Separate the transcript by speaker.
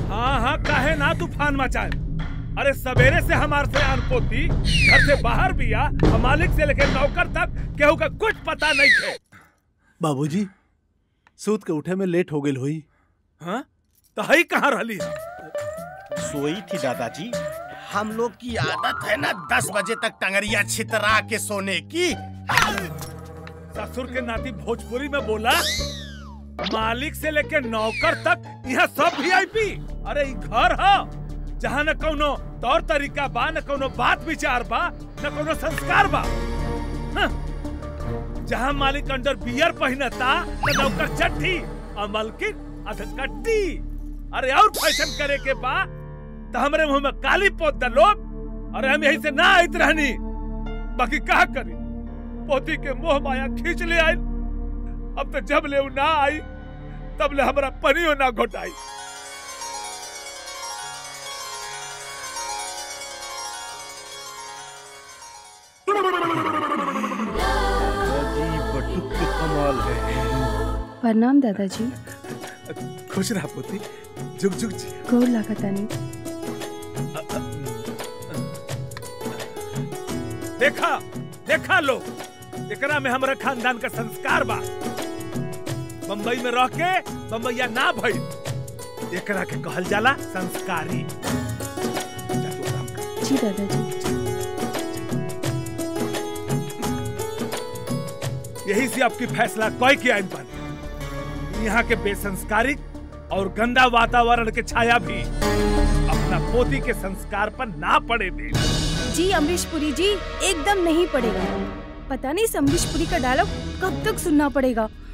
Speaker 1: हाँ हाँ काहे ना तूफान मचाए अरे सवेरे से हमार से पोती घर से बाहर भी आ और मालिक से लेके नौकर तक केहू का कुछ पता नहीं थे
Speaker 2: बाबूजी सूत के उठे में लेट हो गई हुई
Speaker 1: हाँ तो हई कहाँ रहली है?
Speaker 3: सोई थी दादाजी हम लोग की आदत है ना दस बजे तक टंगरिया छितरा के सोने की
Speaker 1: ससुर के नाती भोजपुरी में बोला मालिक से लेके नौकर तक यहाँ सब वीआईपी अरे ई घर ह जहाँ न कोनो तौर तरीका बा न कोनो बात विचार बा न कोनो संस्कार बा हाँ। जहाँ मालिक अंडर बियर पहनता न नौकर चट्टी और मालकिन अधकट्टी अरे और फैशन करे के बा तो हमरे मुंह में काली पोत द लोग अरे हम यही से ना आइत रहनी बाकी का करी पोती के मोह माया खींच ले आई अब तो जब ले उ ना आई तब ले हमरा पनियो ना घोटाई
Speaker 2: दादाजी बटुक के कमाल है
Speaker 4: प्रणाम दादाजी
Speaker 1: खुश रहा पोती जुग जुग जी
Speaker 4: गोर लागतानी
Speaker 1: देखा देखा लो एकरा में हमरा खानदान का संस्कार बा बम्बई में रह के बम्बैया ना भई एकरा के कहल जाला संस्कारी जा तू आराम कर।
Speaker 4: जी दादाजी
Speaker 1: यही से आपकी फैसला कोई की आइन पानी यहाँ के बेसंस्कारिक और गंदा वातावरण के छाया भी अपना पोती के संस्कार पर ना पड़े दे
Speaker 4: जी अमरीश पुरी जी एकदम नहीं पड़ेगा पता नहीं इस अमरीश पुरी का डायलॉग कब तक सुनना पड़ेगा